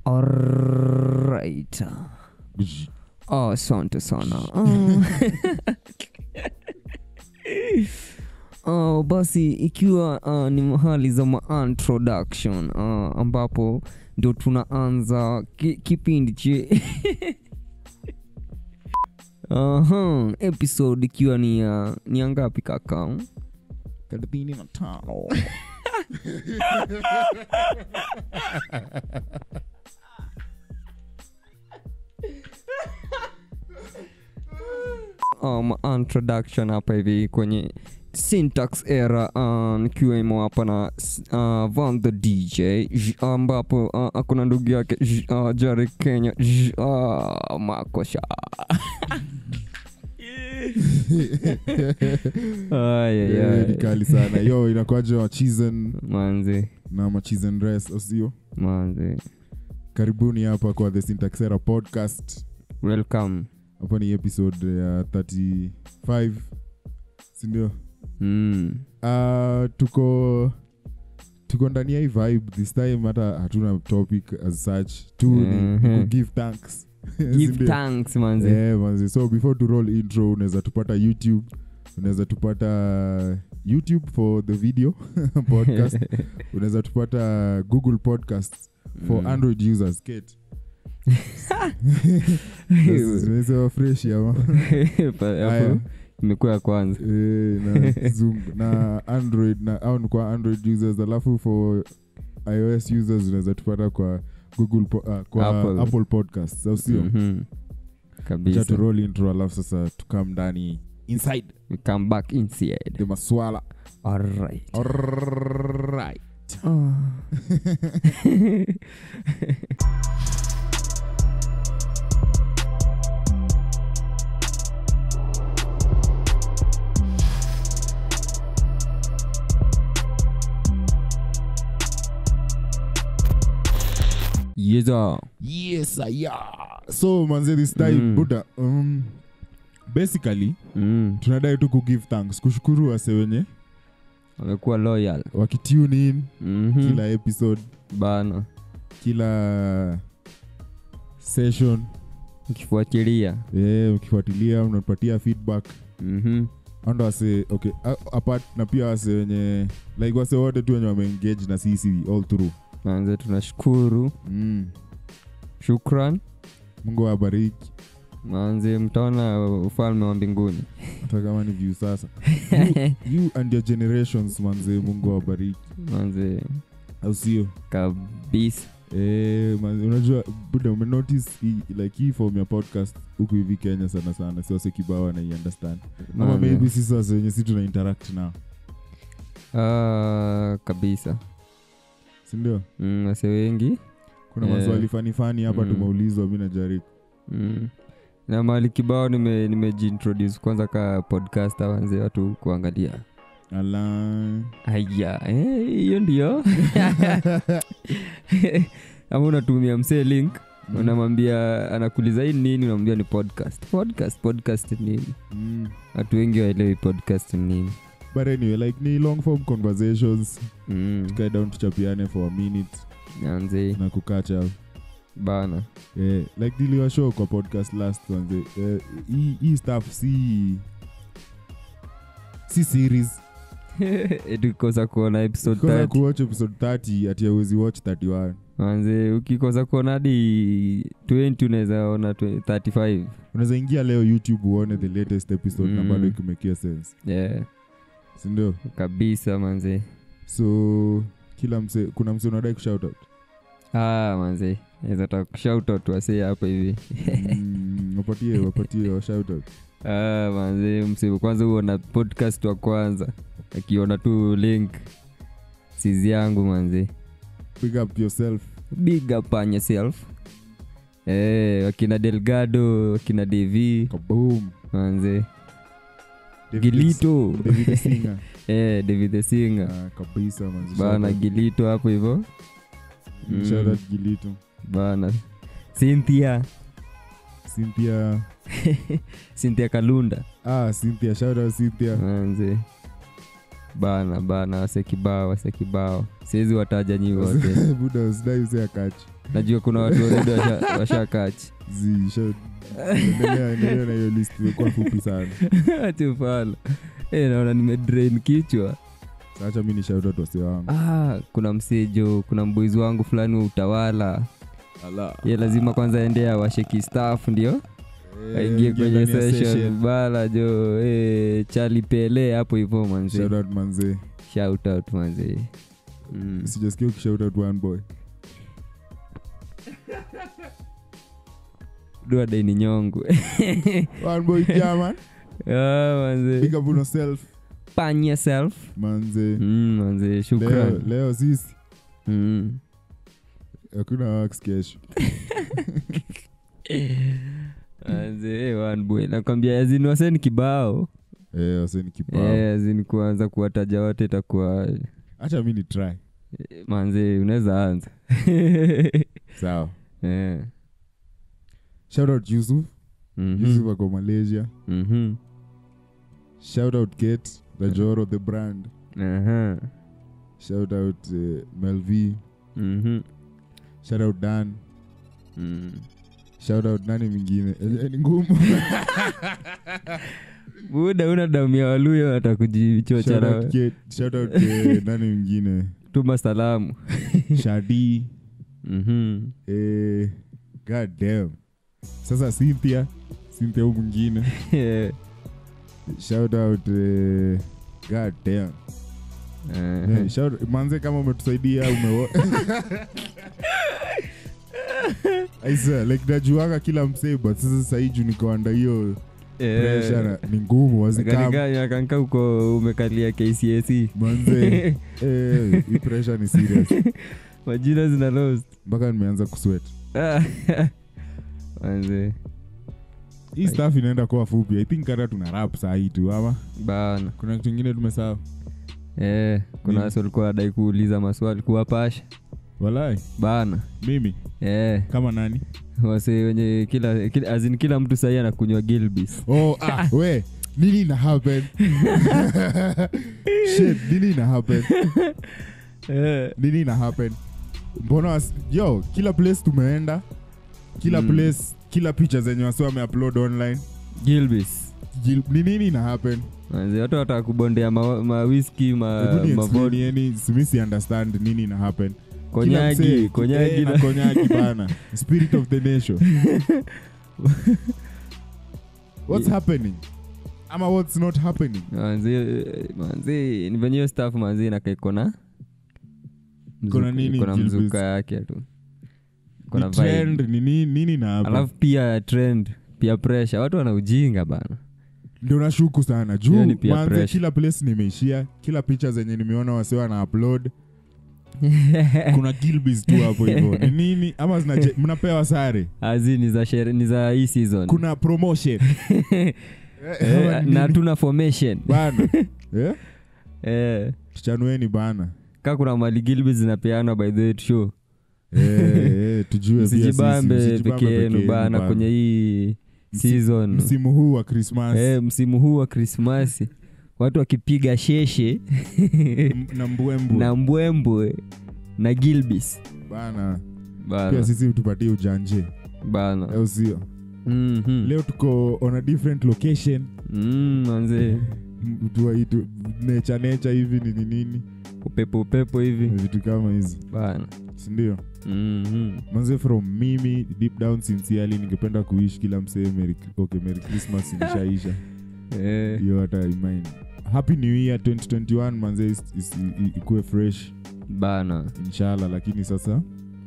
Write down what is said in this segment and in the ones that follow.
Alright. Oh, asante sana. Oh, basi ikiwa uh, ni mahali za ma introduction uh, ambapo ndio tunaanza ki, kipindi che Aha, episode ikiwa ni ya ni ya ngapi kaka? thelathini na tano um, introduction hapa hivi kwenye syntax era uh, nikiwemo hapa na uh, van the dj J- ambapo uh, akuna ndugu yake J- uh, jari kenya J- uh, makosha Ay, ay, Eh, ay. ni kali sana yo inakwaja machizen manzi na machizen res osio manzi karibuni hapa kwa the syntaxera podcast welcome hapa ni episode ya 35 sindio mm. uh, tuko tuko ndani ya hii vibe this time hata hatuna topic as such tu ni Mhm. ku give thanks give Sindio? thanks manzi Eh, manzi so before to roll intro unaweza tupata youtube unaweza tupata youtube for the video podcast unaweza tupata google podcast for Mm. android users kate zimesema fresh ama Pa- Haya. hapo imekuwa ya kwanza Eh, na kizungu na android na au ni kwa android users alafu for ios users unaweza tupata kwa google po, uh, kwa Apple. apple, podcast au sio Mhm. Acha kabisa tu roll intro alafu sasa tukam ndani inside we come back inside the maswala alright Alright. yeza yes yeah. so manze this time Mm. buda um, basically mm. tunadai tu kugive thanks kushukuru wase wenye amekuwa loyal wakitune in Mhm. kila episode bana kila session ukifuatilia yeah, ukifuatilia unatupatia feedback Mhm. ando wase okay a- apart na pia wase wenye like wase wote tu wenye wameengage na sisi all through manze tunashukuru mm. shukran mungu awabariki manze mtaona ufalme wa mbinguni hata kama ni view sasa you and your generations manze mungu awabariki manze au sio kabisa Eh, manze, unajua buda umenotice hii- like hii form ya podcast huku hivi kenya sana sana si wase kibao anaiunderstand ama Manze. maybe sisi wase wenye si tuna interact nao Ah, kabisa sindio mm, wase wengi kuna Eh. maswali fani fani hapa Mm. tumeulizwa mi najaribu mm. na mali kibao nime- nimejiintroduce kwanza ka podcast wanze watu kuangalia ala aya eh, hiyo ndio ama unatumia msee link Mm. unamwambia anakuuliza hii nini unamwambia ni podcast podcast podcast ni nini Mm. watu wengi waelewi podcast ni nini but anyway like ni long form conversations mm. tukae down tuchapiane for a minute anze na kukacha bana eh, like niliwa show kwa podcast last wanze eh, hii hii stuff si si series tukikosa kuona episode Ukikosa 30 kuwatch episode 30 ati awezi watch 31 manze ukikosa kuona hadi 20 unaweza ona 20 35 unaweza ingia leo youtube uone the latest episode na Mm. bado ikimekia sense yeah, sindio kabisa manze so kila mse kuna mse unadai kushout out ah, manze naweza taka kushautot wasee hapa hivi mm, wapatie wapatie wa shout out ah, manze mse kwanza huona podcast wa kwanza akiona tu link sizi yangu manze pick up yourself big up on yourself eh, wakina delgado wakina dev kaboom manze David gilito David Singer. eh, david the singer Ah, kabisa manzi. bana Shout out. gilito hapo hivo Mm, shout out Gilito. bana cynthia Cynthia cynthia kalunda ah, Cynthia shout out Cynthia manze bana bana wase kibao wase kibao siwezi wataja nyi wote buda usidai use akachi najua kuna watu waredi washa, washakachi Zi, sha- endelea endelea na hiyo list imekuwa fupi sana chufala e, naona nimedrain kichwa sacha mi ni shautout wase wangu ah, kuna msejo kuna mboizi wangu fulani wa utawala Ala. ye lazima kwanza ende awashe kistafu ndio Eh, aingie ingia kwenye ndani ya session session. bala jo e, chali pele hapo hivo manzi Shoutout manze shout out manzi mm. sijasikia ukishautout one boy dua daini nyongu one boy jaman ah, manzi big up on yourself pan yourself manze mm, manzi leo, shukran leo sisi mm. hakuna wax kesho manzi eh, one boy nakwambia azini waseni kibao eh, wase ni kipao eh, azini kuanza kuwataja wote itakuwa hacha mi ni try eh, manzi unaweza anza sawa eh. shoutout yusuf mhm. yusuf ako malaysia Mhm. shoutout kate the joro the brand Aha. shoutout uh, melv Mhm. shoutout dan Mm. shoutout nani mwingine Eh, eh, ni ngumu buda una damu ya waluyo hata kujichocha Shoutout na Kate, shoutout, eh, nani mwingine tuma salamu shadi Mhm. eh, god damn sasa cynthia cynthia huu mwingine shoutout eh, god damn Aha. Eh, shout- manze kama umetusaidia umewo aisa like najuanga kila msee but sasa sahii juu nikoanda hiyo Eh. pressure na- ni ngumu wazikam Kanika- kanka uko umekalia kcac manze eh, hii pressure ni serious majina zina lost mpaka nimeanza kuswet manze hii staff inaenda kuwa fupi i think hata tuna rap sahii tu ama bana kuna kitu ingine tumesaa eh, kuna Nini? wasi walikuwa wadai kuuliza maswali kuwapasha walai bana mimi eh, kama nani wase wenye kila, kila, azin kila mtu sahii anakunywa gilbis oh, ah, we nini ina happen shit nini ina happen eh, nini ina happen mbona was- yo kila place tumeenda kila Mm. place kila picha zenye wasi wameupload online gilbis Jil- ni nini ina happen manze watu wataka kubondea ma, ma whisky ma, Hebu ni ma explain vod- yani simisi understand nini ina happen Kila konyagi msee, konyagi eh, na- na konyagi bana spirit of the nation what's happening ama what's not happening manzi manzi ni venye hiyo staff manzi nakaikona Iko na nini, kona Gilbis? mzuka yake tu kona Ni trend vibe ni nini nini na hapa alafu pia trend pia pressure watu wana ujinga bana ndio nashuku sana Hiyo juu ni peer manze pressure. kila place nimeishia kila picha zenye nimeona wasiwa na upload kuna gilbis tu hapo hivyo ni nini ama zinache- mnapewa sare azi ni za shere, ni za hii season kuna promotion Eh, ama eh, ni na nini? tuna formation bana eh? eh, tuchanueni bana ka kuna mali gilbi zinapeanwa by the way show Eh, eh, tujue pia sisi, msijibambe msijibambe peke yenu yenu bana bana. kwenye hii Msi- season msimu huu wa krismas eh, msimu huu wa krismasi watu wakipiga sheshe na mbwembwe na mbwembwe na gilbis bana pia bana, sisi tupatie ujanje bana. au sio Mhm. leo tuko on a different location Mm, manze M- tuwaitu necha necha hivi nini nini upepo upepo hivi vitu kama hizi bana sindio Mhm. manze from mimi deep down sincerely ningependa kuishi kila msee merry, okay, merry christmas ilishaisha Eh, hiyo hata imind happy new year 2021 manze is- is- i- ikuwe fresh bana inshallah lakini sasa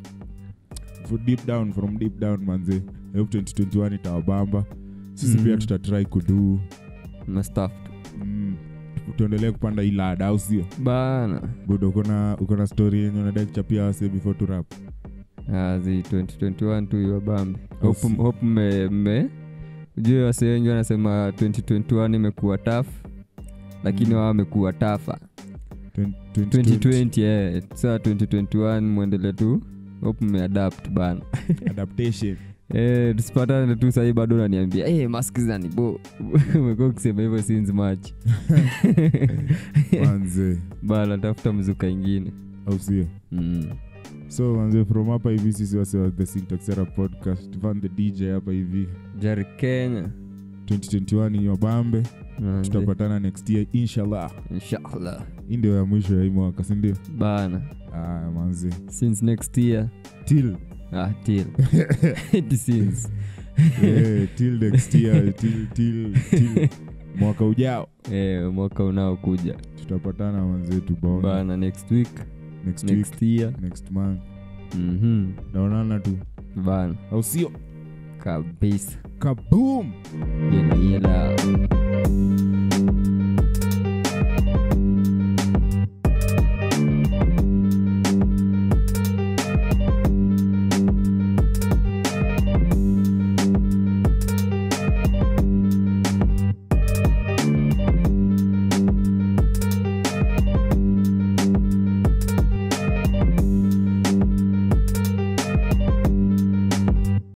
for deep down from deep down manze I hope 2021 itawabamba sisi Mhm. pia tutatry kudu na staff mm, tu- tuendelee kupanda hii lada au sio bana bud ukona ukona story yenye unadai kuchapia wase before to rap azi 2021 tu iwabambe Au hope si- hope mme mme ujue wase wengi wanasema 2021 imekuwa taf lakini Mm. wao wamekuwa tafa 20- 2020. 2020 eh, saa 2021 mwendele tu hope mmeadapt bana adaptation Eh, tusipatane tu sahii bado naniambia hey, mask zanibo umekuwa ukisema hivyo since march manze bana tafuta mzuka ingine au sio mm. so manze from hapa hivi sisi wase wa the syntax era podcast van the dj hapa hivi jari kenya 2021 ni wabambe Manze, tutapatana next year inshallah inshallah hii ndio ya mwisho ya hii mwaka sindio bana ah, manze since next year till ah, till It since eh, till next year till, till, till mwaka ujao eh, mwaka unaokuja tutapatana manzetu baona bana next week next week next year next month mhm naonana tu bana au sio kabisa kaboom yela yela